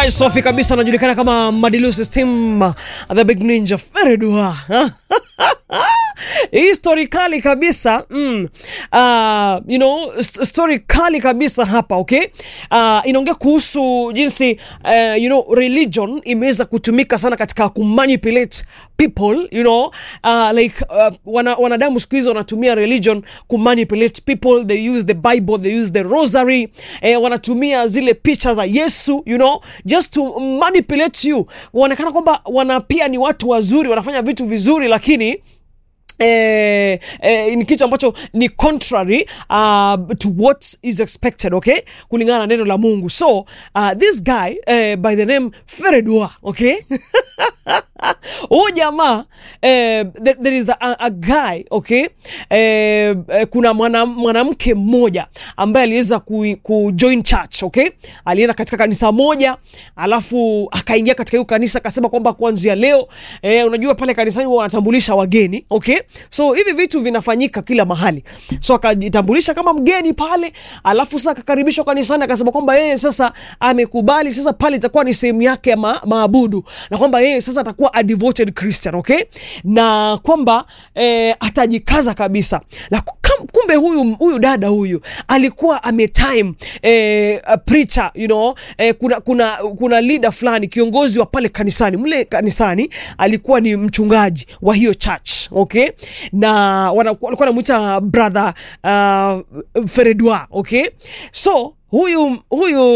Alright, Sofi kabisa anajulikana kama Madilu System, the big ninja Feredua. Hii story kali kabisa mm. Uh, you know, st story kali kabisa hapa okay? Uh, inaongea kuhusu jinsi uh, you know, religion imeweza kutumika sana katika kumanipulate people you know, uh, like uh, wana, wanadamu siku hizi wanatumia religion kumanipulate people they use the bible they use the rosary eh, wanatumia zile picha za yesu you know just to manipulate you waonekana kwamba wana pia ni watu wazuri wanafanya vitu vizuri lakini Eh, eh, ni kitu ambacho ni contrary uh, to what is expected okay kulingana na neno la mungu so uh, this guy eh, by the name feredua okay huyu jamaa eh, there, there is a, a guy okay eh, eh, kuna mwana- mwanamke mmoja ambaye aliweza ku, ku join church okay alienda katika kanisa moja alafu akaingia katika hiyo kanisa akasema kwamba kuanzia leo eh, unajua pale kanisani huwa wanatambulisha wageni okay so hivi vitu vinafanyika kila mahali so akajitambulisha kama mgeni pale alafu sasa akakaribishwa kanisani akasema kwamba yeye sasa amekubali sasa pale itakuwa ni sehemu yake ya ma, maabudu na kwamba yeye sasa atakuwa a devoted christian okay na kwamba eh, atajikaza kabisa na kam- kumbe huyu huyu dada huyu alikuwa ametime eh, a preacher you know eh, kuna kuna kuna leader fulani kiongozi wa pale kanisani mle kanisani alikuwa ni mchungaji wa hiyo church okay na wana- walikuwa wanamwita brother uh, feredua okay so huyu huyu